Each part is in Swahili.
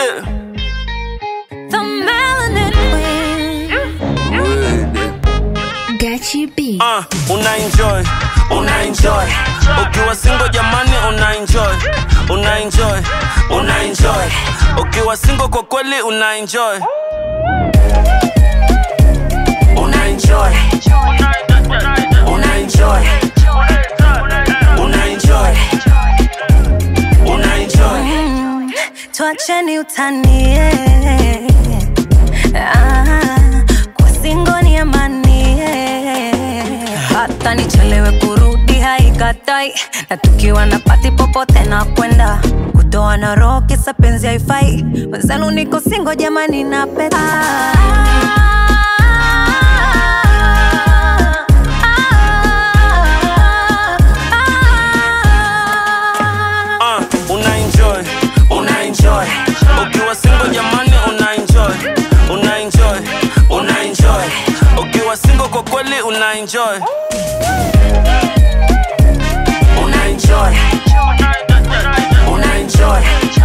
Yeah. The melanin queen. Gachi B. Uh, una enjoy, una enjoy. Ukiwa single jamani una enjoy, una enjoy, una enjoy. Ukiwa single kwa kweli una enjoy. Una enjoy. Una enjoy. Una enjoy. Una enjoy. Tuacheni utanie ah, kwa singo ni amani hata nichelewe kurudi haikatai na tukiwa na pati popote na kwenda kutoa na roho kisa penzi haifai wenzenu niko singo jamani na peta Uh, una enjoy, una enjoy. Ukiwa single jamani una enjoy, una enjoy, una enjoy. Ukiwa single kwa kweli una enjoy. Una enjoy. Una enjoy.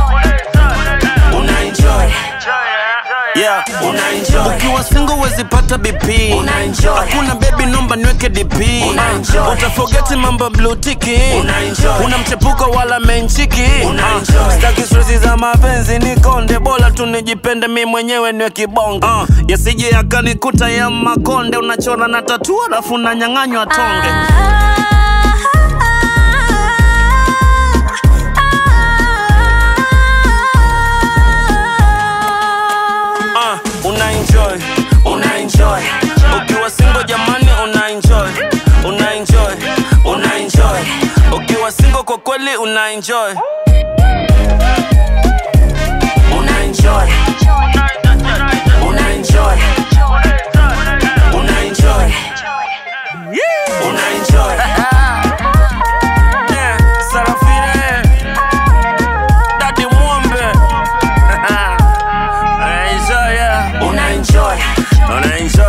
Una enjoy. Yeah, una enjoy. Ukiwa single wezi pata BP. Una enjoy. Hakuna baby nomba niweke DP. Una enjoy. Utafogeti mambo blue tiki. Una enjoy. Una mchepuko wala menchiki. Una enjoy. Staki stress za mapenzi ni konde bora tu nijipende mi mwenyewe niwe kibonge. Uh, yasije yakanikuta ya makonde unachora na tatua alafu unanyang'anywa tonge. Uh, una enjoy, una enjoy. Ukiwa single jamani una enjoy, una enjoy, una enjoy. Ukiwa single kwa kweli una enjoy. Una enjoy. Una enjoy. Una enjoy. Una enjoy. Yeah, Sarafine. Daddy Mwombe. Una enjoy, yeah. Una enjoy. Una enjoy.